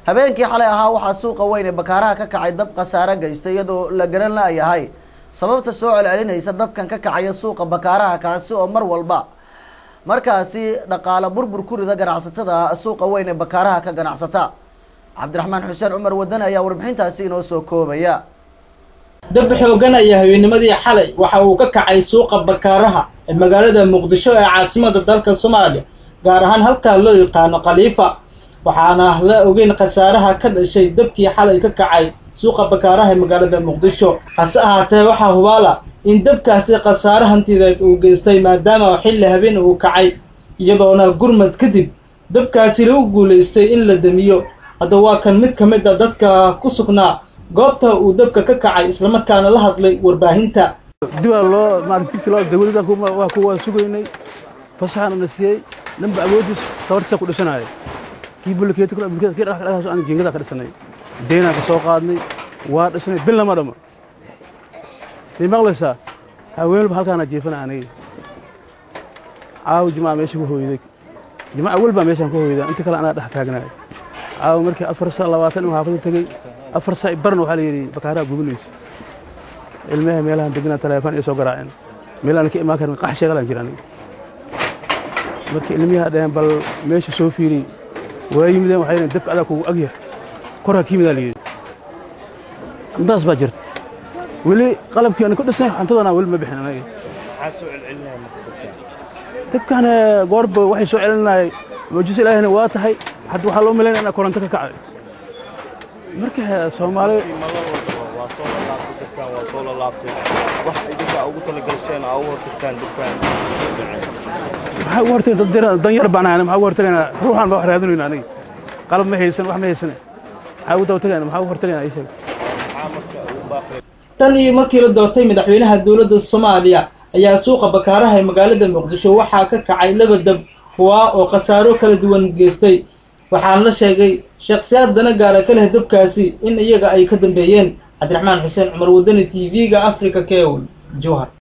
habeenkii xalay ahaa waxaa suuqa weyn ee bakaaraha ka kacay dab khasaare geystay iyadoo la garan la-yahay sababta soo celcelinaysa dabkan ka kacaya suuqa bakaaraha kaasi oo mar walba markaasi dhaqaale burbur ku rida ganacsatada suuqa weyn ee bakaaraha ka ganacsata cabdiraxmaan xuseen cumar wadane ayaa warbixintaasi inoo soo koobaya dab xoogan ayaa habeenimadii xalay waxa uu ka kacay suuqa bakaaraha ee magaalada muqdisho ee caasimada dalka soomaaliya gaar ahaan halkaa loo yaqaano khaliifa waxaana la ogeyn khasaaraha ka dhashay dabkii xalay ka kacay suuqa bakaaraha ee magaalada muqdisho hase ahaatee waxaa hubaala in dabkaasi khasaare hantideed uu geystay maadaama xilli habeen uu kacay iyadoona gurmad kadib dabkaasi lagu guulaystay in la damiyo hadda waa kan mid ka mid a dadka ku sugnaa goobta uu dabka ka kacay islamarkaana la hadlay warbaahinta dibaa loo maarata dibkii loo dawladdan waa kuwa sugaynay fasaxana na siiyey dhanba awoodiis tabartiisa ku dhisanaaya kii bulkeeti kii dhaqaaqaas aan jiingada ka dhisanay deynaan ka soo qaadnay waa dhisnay bil lama dhamo may maqlaysaa haweenba halkaana jiifana aniga caawa jimaca meesha ku hooyday jimaca welbaa meeshaan ku hooydaa inta kale anaa dhex taagnaaya caawa markii afar saa labaatan uu xaafadu tegey afar saa barna waxaa la yidhi bakaaraha gubinayso ilmaha meelahan deganaa taleefon iyo soo garaaceen meelaan ka imaan karin qax sheegalaan jira aniga marka ilmiyaha dhaheen bal meesha soo fiiriy waa yimideen waxay dhaheen dabka adaa kugu agyah korha ka yimidaa la yidhi intaas baa jirta weli qalabkii aan ku dhisnay xantadoona weli ma bixin anaga dabkan goorba waxay soo celinayay mucjiso ilaahina waa tahay hadda waxaa loo malaynaya inaa koronto ka kacday marka soomaali maxaa ugu hortageen dan yar baan ahayna maxaa ugu hortagayna ruuxaan baa wax raadinayna aniga qalab ma haysan wax ma haysane maxaa ugu daba tagayna maxaa ugu hortagayna ii sheeg tan iyo markii la doortay madaxweynaha dowladda soomaaliya ayaa suuqa bakaaraha ee magaalada muqdisho waxaa ka kacay laba dab kuwaa oo khasaaro kala duwan geystay waxaana la sheegay shakhsiyaad dana gaara ka leh dabkaasi in iyaga ay ka dambeeyeen cabdiraxmaan xuseen cumar wadani t v-ga africa kewl jowhar